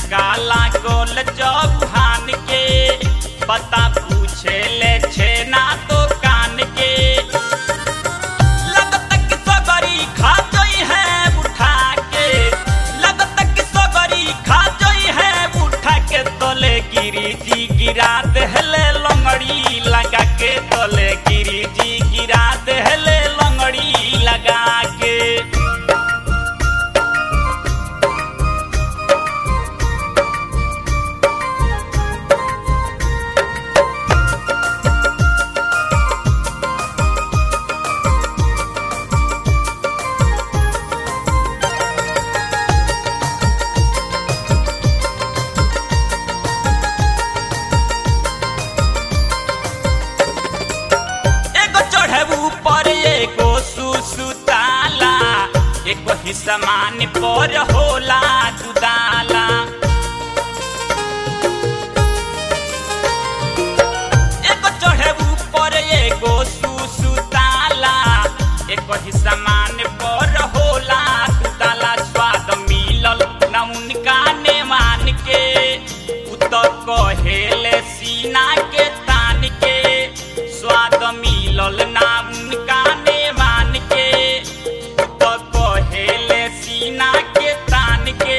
काला गोल चौहान के पता पूछे ले छे ना तो कान के लगत कि सगरी खा जोई है उठा के लगत कि सगरी खा जोई है उठा के तले गिरी जी गिरा देहले लंगड़ी लगा के तले गिरी जी गिरा देहले लंगड़ी लगा के एगो चढ़े ऊपर एगो सुसुताला एगो ही समान पर होला जुदाला एगो चढ़े ऊपर एगो सुसुताला एगो ही समान पर होला जुदाला स्वाद मिलल न उनका ने मान के उ तो कहेले सीना के तान के स्वाद मिलल ना उनका ने मान के उ तो कहेले सीना के तान के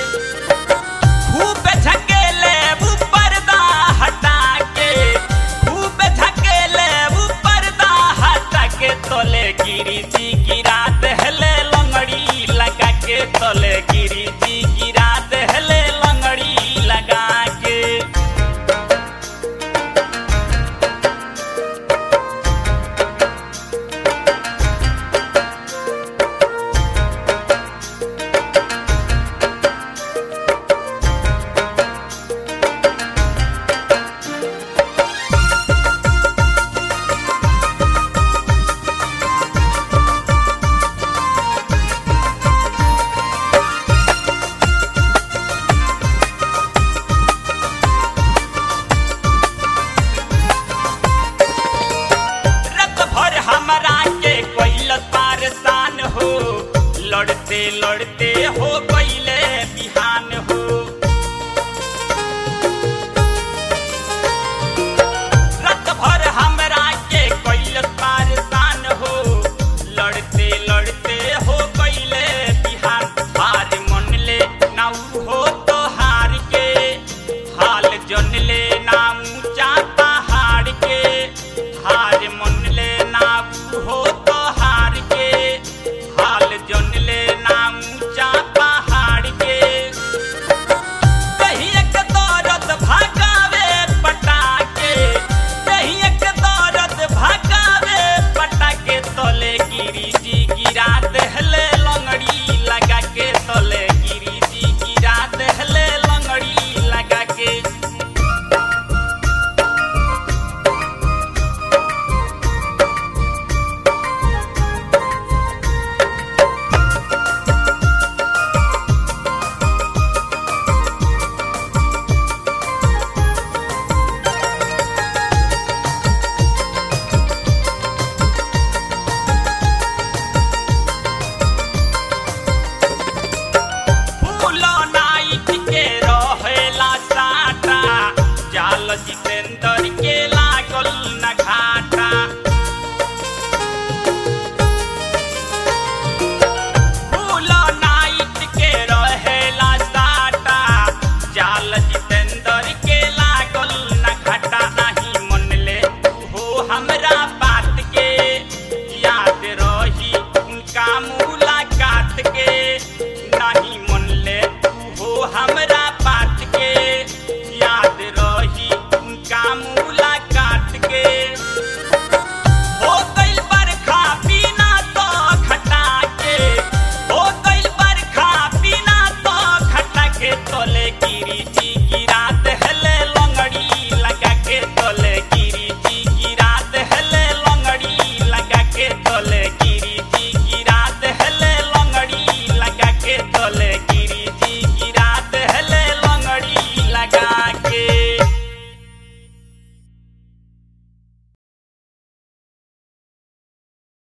खूब झकेले वो पर्दा हटा के खूब झकेले वो पर्दा हटा के तले गिरी जी गिरा दहले लंगड़ी लगा के तले गिरी जी गिरा दहले लंगड़ी लगा के रत भर हमरा के कैल पारसान हो लड़ते लड़ते